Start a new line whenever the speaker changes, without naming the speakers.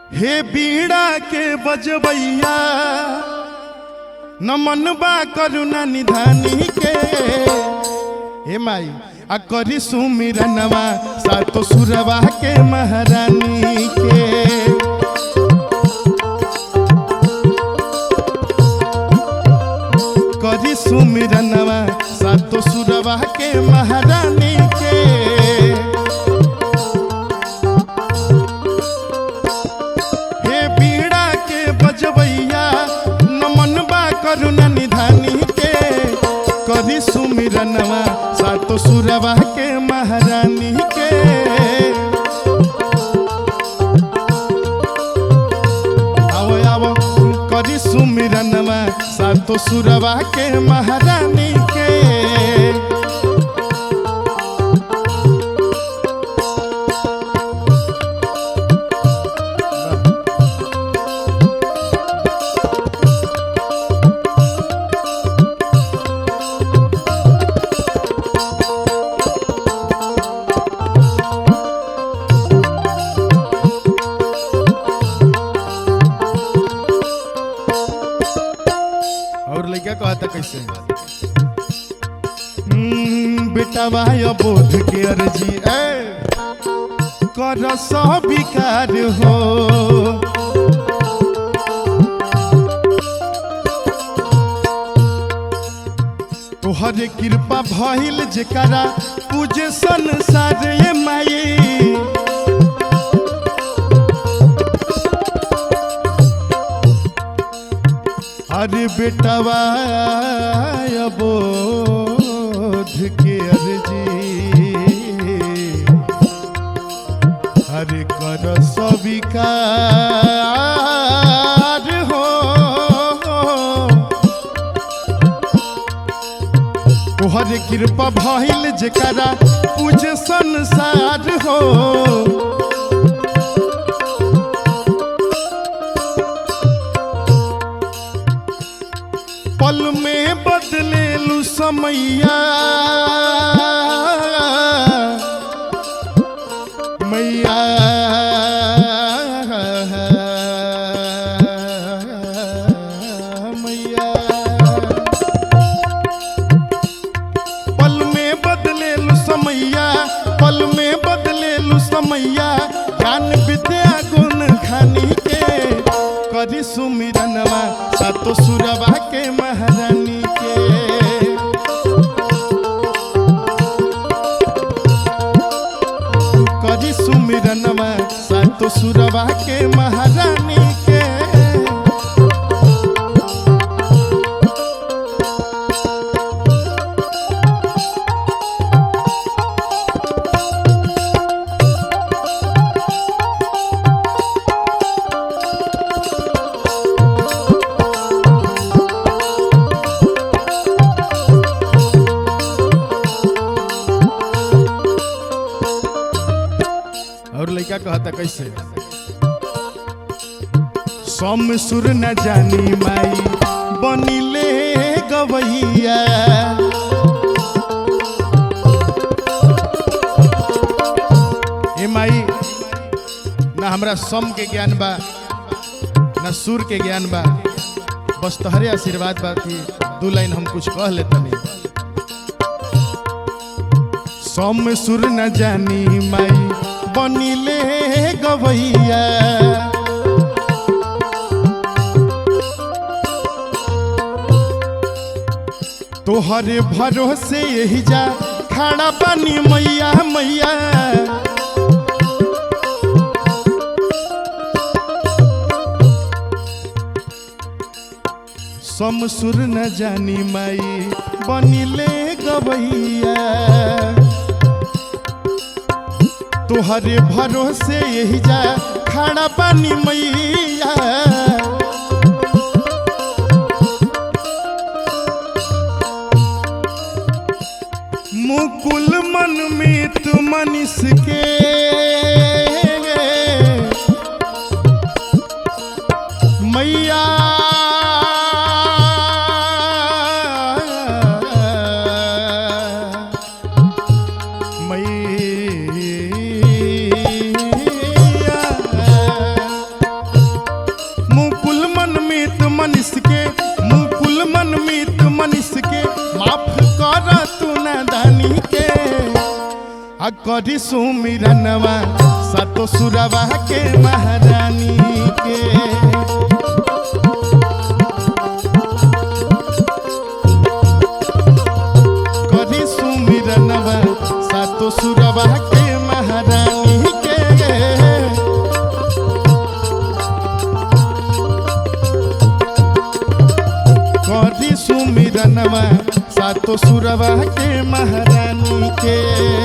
हे बीड़ा के बजबैया नमन बा करुणा निधानी के हे माई आ करी सुमिरनवा सातो सुरवा के महारानी के करी सुमिरनवा सातो सुरवा के महारानी के हे बीड़ा के बजबैया नमन बा करुणा निधानी के करी सुमिरनवा सातो सुरवा के महारानी के आओ आओ करी सुमिरनवा सातो सुरवा के महारानी के और लड़का कहता कैसे हम्म, बेटा या बोध के अर्जी ए कर सब विकार हो तोहर कृपा भइल जेकरा पूजे संसार ये माई अरे बेटवा बोध के अर्जी हरे कर स्वीकार हो तोहर कृपा भइल जेकरा पूज संसार हो पल में बदले लू समैया मैया मैया पल में बदले लू समैया पल में बदले लू समैया ज्ञान विद्या गुण खानी के करी सुमिरनवा सातो सुरवा के महारानी के करी सुमिरनवा सातो सुरवा के महारानी के और लड़का कहता कैसे सम सुर न जानी माई बनिले गवैया ए माई ना हमरा सम के ज्ञान बा ना सुर के ज्ञान बा बस तोहरे आशीर्वाद बा कि दू लाइन हम कुछ कह लेतनी सम सुर न जानी माई बनिले गवैया तोहरे भरोसे यही जा खड़ा बनी मैया मैया समसुर न जानी माई बनिले गवैया तोहरे भरोसे यही जा खड़ा पानी मैया मुकुल मन में तू मनीष के मैया मैया करी सुमिरनवा सातो सुरवा के महारानी के करी सुमिरनवा सातो सुरवा के महारानी के करी सुमिरनवा सातो सुरवा के महारानी के